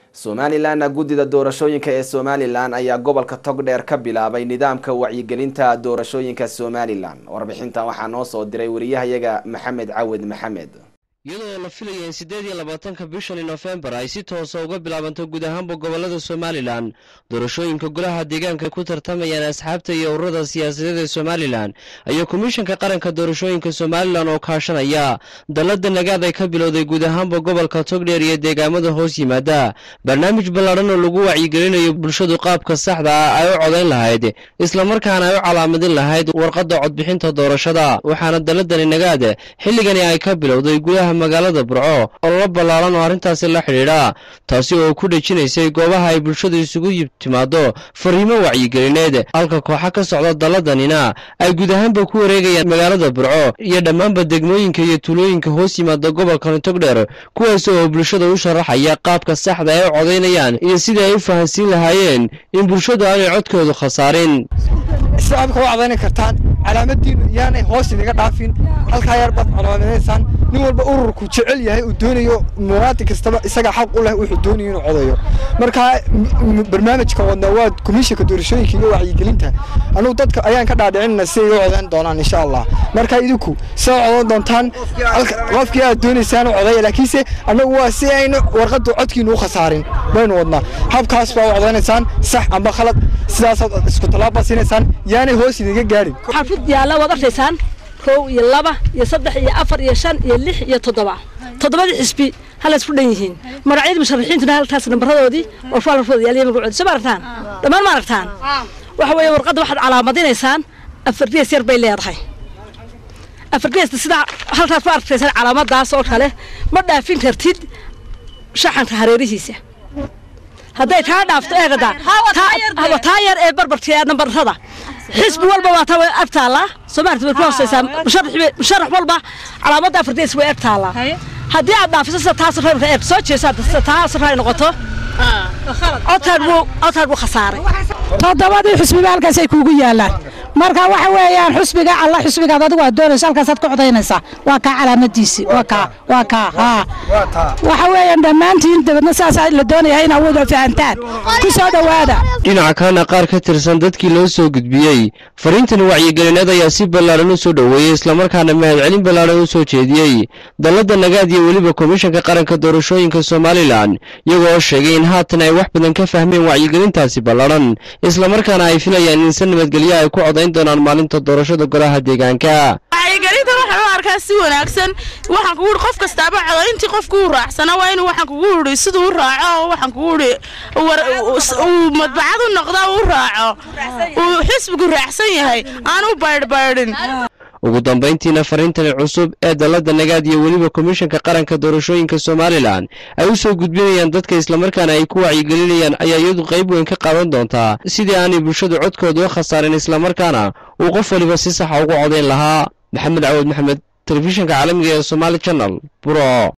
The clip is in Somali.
somalilanna guddida doorashooyinka ee somalilan ayaa gobolka togdheer ka bilaabay nidaamka wacyigelinta doorashooyinka somalilan warbixintan waxaa noo soo diray wariyahayaga maxamed cawed maxamed iyadoo la filaya in siddeed iyo labaatanka bishani nofembar ay si toosa uga bilaabanto guud ahaanba gobollada somalilan doorashooyinka golaha deegaanka ku tartamayaan asxaabta iyo ururada siyaasadeed ee somalilan ayaa komishanka qaranka doorashooyinka somalilan oo kaashanaya dallada nagaad ay ka bilowday guud ahaanba gobolka togdheer iyo deegaamada hoos yimaada barnaamij ballaadhan oo lagu wacyigelinayo bulshadu qaabka saxda ah ay u codayn lahayd islamarkaana ay u calaamadin lahayd warqadda codbixinta doorashada waxaana dalladani nagaad xilligani ay ka bilowday gudaha magaalada burco ololo ballaaran oo arrintaasi la xidhiidha taasi oo ku dhejinaysay goobaha ay bulshadu isugu timaado fariimo wacyigelineed halka kooxa ka socda dalladanina ay guud ahaanba ku wareegayaan magaalada burco iyo dhammaanba degmooyinka iyo tuulooyinka hoos yimaada gobolkan togdheer kuwaas oo bulshada u sharaxaya qaabka saxda ay u codaynayaan iyo sidii ay u fahansiin lahaayeen in bulshadu aanay codkoodu khasaarin shacabka u codayni kartaan calaamadiinu yaanay hoos inaga dhaafin halkaa yar baad calaamadaysaan nin walba ururku jecel yahay uu doonayo muwaadin kastaba isaga xaq u leh wuxuu doonayo inuu codayo marka barnaamijka wadna waa komishanka doorashooyinka iyo wacyigelinta anugu dadka ayaan ka dhaadhicinana si ay u codayn doonaan insha allah marka idinku soo codan doontaan qofkii aad doonaysaan u codaya laakiinse annagu waa si aynu warqaddu codkiinu u khasaarin baynu wadnaa habkaas baa u codaynaysaan sax amba khalad sidaasaad isku tallaabaa siinaysaan yaanay hoos idinga gaadhin xafid yaalla waad arkaysaan kow iyo laba iyo saddex iyo afar iyo shan iyo lix iyo toddoba toddobadii xisbi hala isku dhan yihiin magacyadii musharaxiintuna halkaas nambaradoodii oo faalfooda yaaliya magacoodi soo ma aragtaan dhammaan ma aragtaan waxa weeye warqadda waxaad calaamadinaysaan afar gees yar bay leedahay afar geesta sidaa halkaas ku arkaysaan calaamadaas oo kale ma dhaafin kartid shaxanka hareerihiisa hadday taa dhaafto eegada taa yar ee barbarka nambarada xisbi walba waa taa way ag taallaa soomaalida way ku hooseysaa musharax walba calaamadda afardees way ag taallaa haddii aad dhaafiso sida taas reerka eeg soo jeesaa sida taas ay noqoto codkaan wuu codkaan wuu khasaaray toddobadii xusbiba halkaasay kuugu yaalaan marka waxa weeyaan xusbiga alla xusbigaad adigu aad doonayso halkaasaad ku codaynaysaa waa kaa calaamadiisii waa kaa waa kaa haa waxa weeyaan dhammaantiin dabadna saasaa la doonayaa in awood fahantaan ku soo dhowaada dhinaca kalena qaar ka tirsan dadkii loo soo gudbiyey fariintan wacyigelineed ayaa si ballaaran u soo dhoweeyey islamarkaana mahadcelin ballaaran u soo jeediyey dallada nagaad iyo weliba komishanka qaranka doorashooyinka somalilan iyagoo oo sheegay in haatan ay wax badan ka fahmeen wacyigelintaasi ballaaran islamarkaana ay filayaan in si nabadgelyo ay ku codayn doonaan maalinta doorashada golaha deegaanka wacyigelinta waxaan u arkaa si wanaagsan waxaan kugu uri qof kastaaba codayntii qofku u raacsana waa inuu waxaan kugu uri siduu u raaco oo waxaan kugu uri uu madbacad u noqdo u raaco uu xisbigu raacsan yahay aan u baydhbaydhin ugu dambayntiina fariintani cusub ee dallada nagaad iyo weliba komishanka qaranka doorashooyinka somalilan ay u soo gudbinayaan dadka islamarkaana ay ku wacyigelinayaan ayaa iyadu qayb weyn ka qaadan doontaa sidii aanay bulshadu codkooda u khasaarin islamarkaana uu qof waliba si saxa ugu codayn lahaa maxamed cawad maxamed telefishinka caalamiga ee somaali janal buro